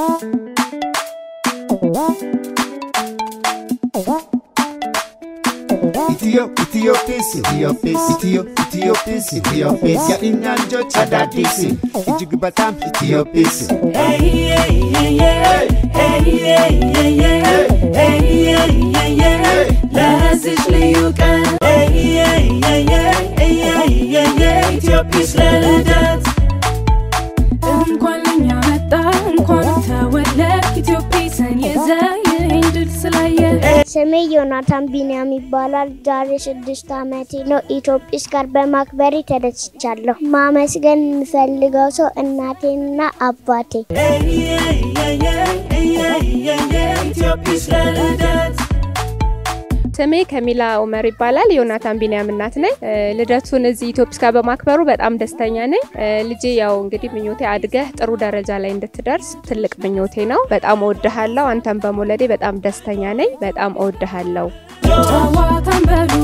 Itiyoo Itiyoophiis Itiyoophiis Itiyoo Itiyoophiis Itiyoophiis yaadinaan jecha addaadhiis ijig bataam Itiyoophiis. ለዚች ልዩ ቀን ኢትዮጵስ ለልደት እንኳን ለኛ መጣ እንኳን ተወለድ ኢትዮጵስን ይዘ ይህን ድል ስላየ ስሜ ዮናታን ቢንያም ይባላል። ዛሬ ስድስት ዓመቴ ነው። ኢትዮጵስ ጋር በማክበሬ ተደስቻለሁ። ማመስገን የምፈልገው ሰው እናቴና አባቴ። ኢትዮጵስ ለልደት ስሜ ከሚላ ኡመር ይባላል። ዮናታን ቢንያም እናት ነኝ። እ፣ ልደቱን እዚህ ኢትዮፕስ ጋር በማክበሩ በጣም ደስተኛ ነኝ። እ፣ ልጄ ያው እንግዲህ ምኞቴ አድገህ ጥሩ ደረጃ ላይ እንድትደርስ ትልቅ ምኞቴ ነው። በጣም እወድሃለሁ። አንተን በመውለዴ በጣም ደስተኛ ነኝ። በጣም እወድሃለሁ። ጨዋታን በሉ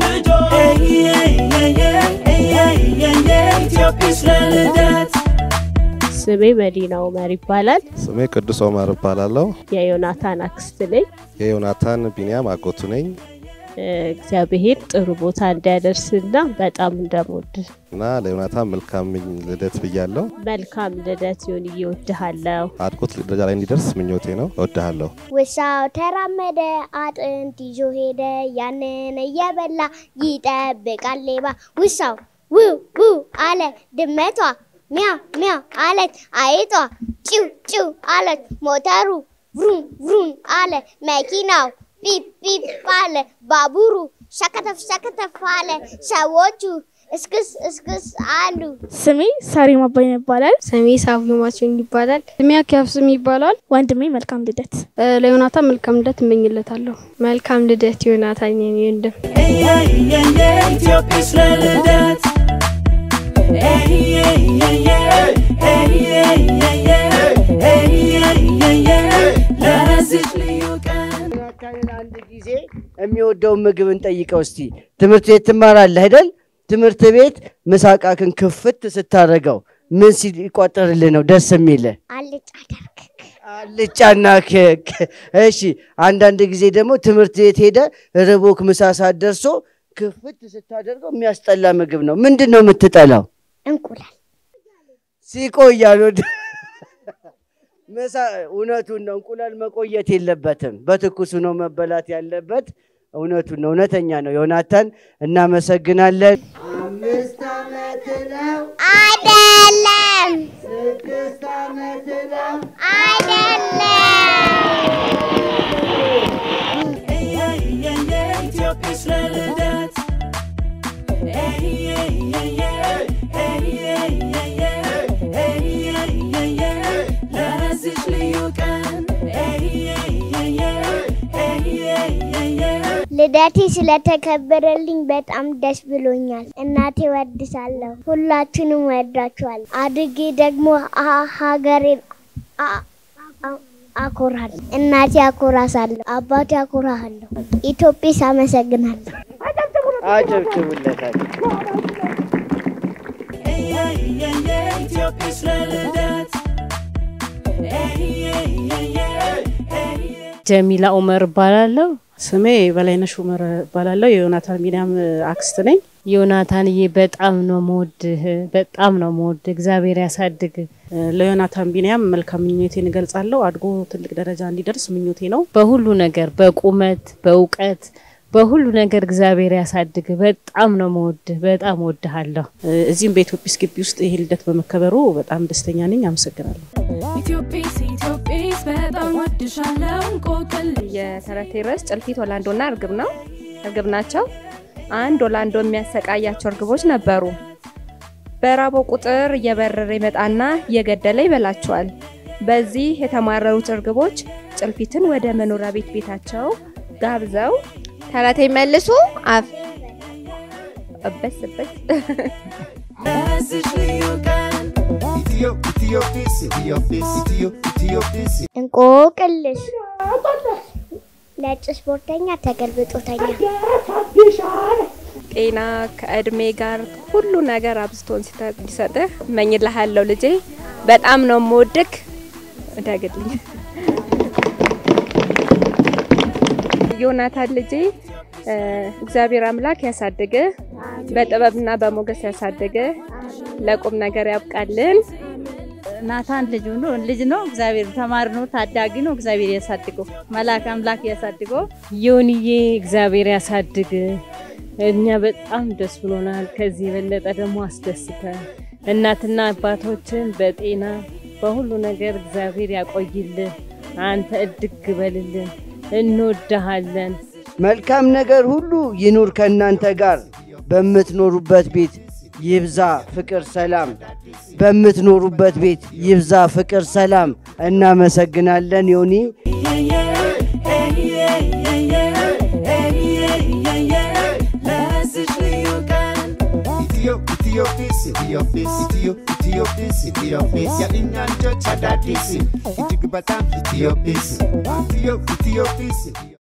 ኢትዮጵስ ለልደት ስሜ መዲና ኡመር ይባላል። ስሜ ቅዱስ ኦመር እባላለሁ። የዮናታን አክስት ነኝ። የዮናታን ቢንያም አጎቱ ነኝ እ፣ እግዚአብሔር ጥሩ ቦታ እንዲያደርስና በጣም እንደምወድ እና ለዮናታን መልካም ልደት ብያለሁ። መልካም ልደት ይሁን። እወድሃለሁ። አድጎት ደረጃ ላይ እንዲደርስ ምኞቴ ነው። እወድሃለሁ። ውሻው ተራመደ፣ አጥንት ይዞ ሄደ፣ ያንን እየበላ ይጠብቃል ሌባ። ውሻው ውው ውው አለ፣ ድመቷ ሚያው ሚያው አለች፣ አይጧ ጭው ጭው አለች፣ ሞተሩ ቭሩም ቭሩም አለ፣ መኪናው ፒፕ ፒፕ አለ፣ ባቡሩ ሸከተፍ ሸከተፍ አለ፣ ሰዎቹ እስክስ እስክስ አሉ። ስሜ ሳሪም አባይነ ይባላል። ስሜ ሳቪ ማችን ይባላል። ስሜ አኪያፍስም ይባላል። ወንድሜ መልካም ልደት። እ፣ ለዮናታን መልካም ልደት እመኝለታለሁ። መልካም ልደት ዮናታን የኔ ወንድም። ኢትዮጵስ ለልደት ለዚች ልዩ ቀን ዮናታንን አንድ ጊዜ የሚወደውን ምግብ እንጠይቀው እስቲ። ትምህርት ቤት ትማራለህ አይደል? ትምህርት ቤት ምሳቃክን ክፍት ስታደርገው ምን ሲቆጠርልህ ነው ደስ የሚልህ? አልጫ ደርግግ አልጫና ክክ። እሺ፣ አንዳንድ ጊዜ ደግሞ ትምህርት ቤት ሄደ ርቦክ ምሳ ሰዓት ደርሶ ክፍት ስታደርገው የሚያስጠላ ምግብ ነው። ምንድን ነው የምትጠላው? እንቁላል ሲቆያሉ ምሳ እውነቱን ነው። እንቁላል መቆየት የለበትም። በትኩሱ ነው መበላት ያለበት። እውነቱን ነው። እውነተኛ ነው። ዮናታን እናመሰግናለን። አምስት ዓመት ነው። አይደለም ስድስት ዓመት ነው። ኢትዮጵስ ለልደት ለዚች ልዩ ቀን ልደቴ ስለተከበረልኝ በጣም ደስ ብሎኛል። እናቴ ወድሳለሁ። ሁላችንም ወዳችኋለሁ። አድጌ ደግሞ አ- ሀገሬን አ- አ- አኮራለሁ። እናቴ አኮራሳለሁ። አባቴ አኮራሃለሁ። ኢትዮጵስ አመሰግናለሁ። አጨብጭቡለታል። ኢትዮጵስ ለልደት ጀሚላ ኡመር እባላለሁ። ስሜ በላይነሽ ኡመር እባላለሁ። የዮናታን ቢንያም አክስት ነኝ። ዮናታንዬ በጣም ነው መወድህ፣ በጣም ነው መወድህ። እግዚአብሔር ያሳድግ። እ፣ ለዮናታን ቢንያም መልካም ምኞቴን እገልጻለሁ። አድጎ ትልቅ ደረጃ እንዲደርስ ምኞቴ ነው። በሁሉ ነገር፣ በቁመት፣ በእውቀት፣ በሁሉ ነገር እግዚአብሔር ያሳድግ። በጣም ነው መወድህ፣ በጣም ወድሃለሁ። እ፣ እዚህም በኢትዮጲስ ግቢ ውስጥ ይሄ ልደት በመከበሩ በጣም ደስተኛ ነኝ። አመሰግናለሁ። ኢትዮጵስ ኢትዮጵስ በጣም ወድሻለሁ እንቆቅል የተረቴ ርዕስ ጭልፊት ወላንዶና እርግብ ነው። እርግብ ናቸው። አንድ ወላንዶ የሚያሰቃያቸው እርግቦች ነበሩ። በራበው ቁጥር እየበረረ ይመጣና እየገደለ ይበላቸዋል። በዚህ የተማረሩት እርግቦች ጭልፊትን ወደ መኖሪያ ቤት ቤታቸው ጋብዘው ተረቴ መልሱ አፍ እበስ እበስ ለዚች ልዩ ቀን Itiyoo Itiyoophiis Itiyoophiis Itiyoo Itiyoophiis እንቆቅልሽ ነጭ ስፖርተኛ ተገልብጦተኛ ጤና ከእድሜ ጋር ሁሉ ነገር አብዝቶን ሲሰጥህ እመኝልሃለሁ ልጄ። በጣም ነው የምወድክ። እደግልኝ። ዮናታን ልጄ እ፣ እግዚአብሔር አምላክ ያሳድግህ፣ በጥበብና በሞገስ ያሳድግህ፣ ለቁም ነገር ያብቃልን። ናታን ልጁ ነው ልጅ ነው። እግዚአብሔር ተማሪ ነው፣ ታዳጊ ነው። እግዚአብሔር ያሳድገው፣ መልአክ አምላክ ያሳድገው። ዮንዬ እግዚአብሔር ያሳድግ። እኛ በጣም ደስ ብሎናል። ከዚህ የበለጠ ደግሞ አስደስተ እናትና አባቶችን በጤና በሁሉ ነገር እግዚአብሔር ያቆይልን። አንተ እድግ በልልን። እንወድሃለን። መልካም ነገር ሁሉ ይኑር ከእናንተ ጋር በምትኖሩበት ቤት ይብዛ ፍቅር ሰላም። በምትኖሩበት ቤት ይብዛ ፍቅር ሰላም። እናመሰግናለን ዮኒ። ለዚች ልዩ ቀን ኢትዮ ኢትዮጲስ ኢትዮጲስ ኢትዮ ኢትዮጲስ ኢትዮጲስ የእኛ ልጆች አዳዲስ እጅግ በጣም ኢትዮጲስ ኢትዮ ኢትዮጲስ